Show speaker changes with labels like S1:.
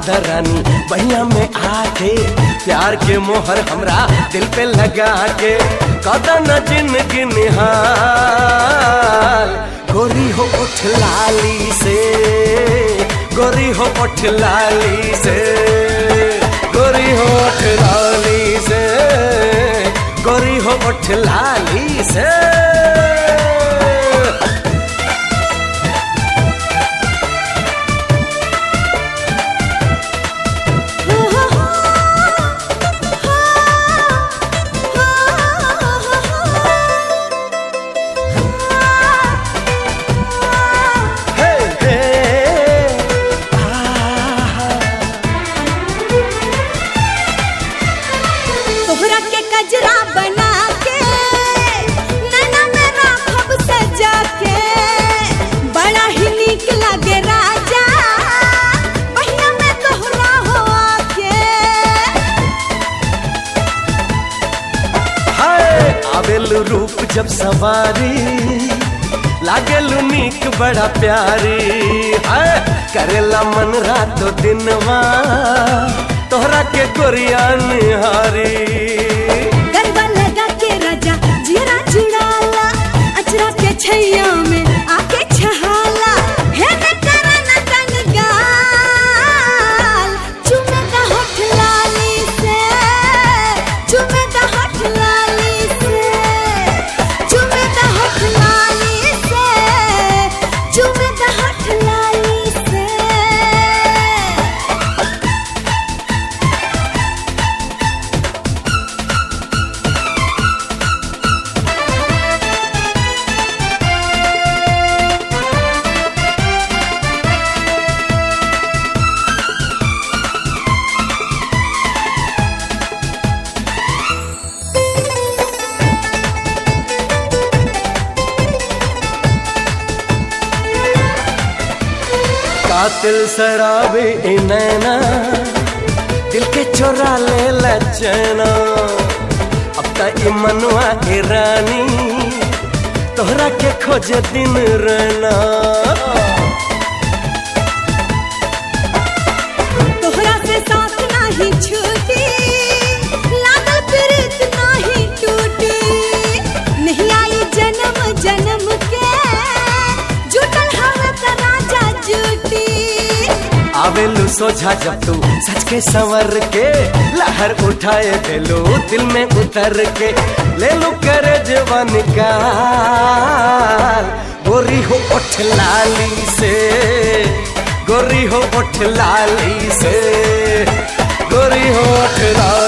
S1: दरानी बहिया में आके प्यार के मोहर हमरा दिल पे लगा के कदन जिंदगी निहाल गोरी हो उठ लाली से गोरी हो उठ लाली से गोरी हो उठ लाली से गोरी हो उठ लाली से हे हे आहा
S2: तोहरा के कजरा बना के नैना में राखब सजा के बड़ा ही नीक लागे राजा बहिया में तोहरा हो आके
S1: हाय आवेलु रूप जब सवारी लागेलु नीक बड़ा प्यारी हाय करेला मन रातो दिनवा तोहरा के गोरिया निहारी
S2: गरबा लगा के राजा जीरा जुड़ाला अचरा के छैया में आके छहाला हे न करा न तन गाल चुमे दा होठ लाली से चुमे दा होठ लाली से चुमे दा होठ लाली से चुमे दा होठ लाली से
S1: कातिल शराबी ई नैना दिल के चोरा ले लचना अब त ई मनवा ई रानी तोहरा के खोजे दिन रहना
S2: तोहरा से साथ नाही छूटी लागल प्रीत नाही टूटी नहीं आई जन्म जन्म के जुटल हवे त राजा जूटी
S1: आवेलू सोझा जब तू सच के संवर के लहर उठाए देलू दिल में उतर के ले लू कर जवन का गोरी हो उठ लाली से गोरी हो उठ लाली से गोरी हो उठ लाली